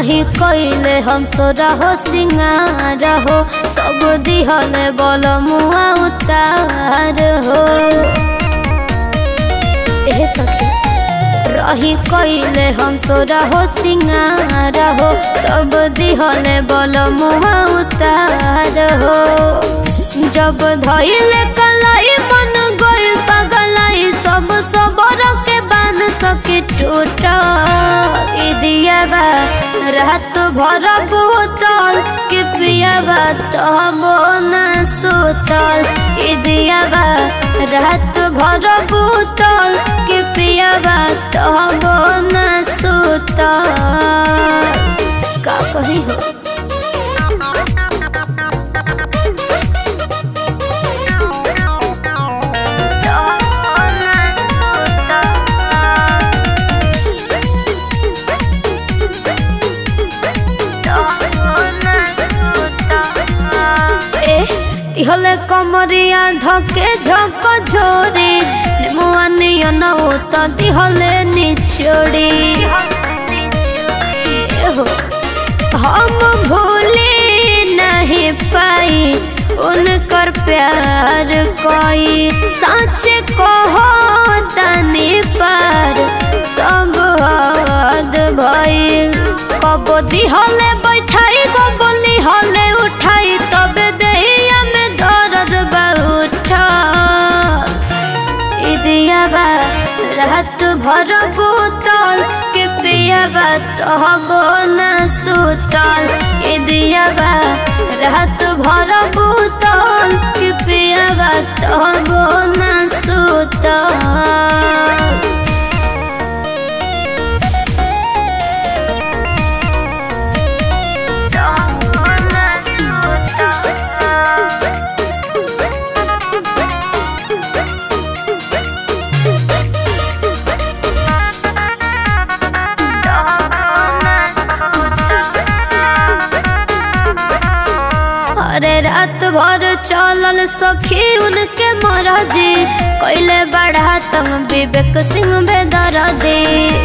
रही कैले हम सोरा हो सिंगार हो सब दिहले बोल मुआ उतार हो ए सखी रही कैले हम सोरा हो सिंगार हो सब दिहले बोल मुआ उतार हो जब धैले कलाई मन गइल पगलाई सब सबर के बान सके टूट दिया बा रात भर बोतल के पिया बा तब न सुतल ई दिया बा रात भर बोतल के पिया बा तब न सुतल का कही हो হলে কমরিয়া ধকে ঝক ঝোরে মুয়ানিয়া নও তদি হলে নিছড়ি हम भूले नहीं पाई उनकर प्यार कोई सच कहो तनी पर सब हद भइल कब दिहले बैठाई कब निहले उठाई तब देहिया में दर्द बहुत दिया बा रात भर बोतल के पिया बा तहबो न सुतल ए दिया बा रात भर बोतल के पिया बा तहबो न सुतल अरे रात भर चलल सखी उनके मरजी कैले बढ़ा तंग विवेक सिंह बेदर दे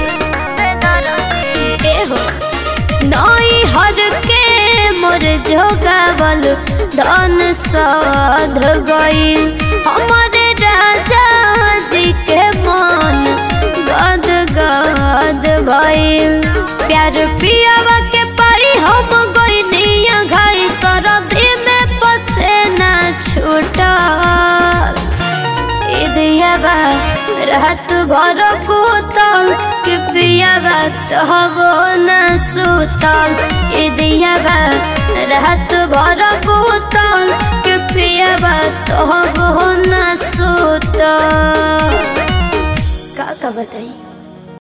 नई हर के मोर जोगावल धन साध गई हमारे राजा जी के मन गद गद भइल प्यार पियावा के पाई हम गई घाई सरदी में बसे ना छूटल दियाबा रात भर बोतल के पियाबा तहबो न सुतल दियाबा रात भर बोतल के पियाबा तहबो न सुतल का का बताई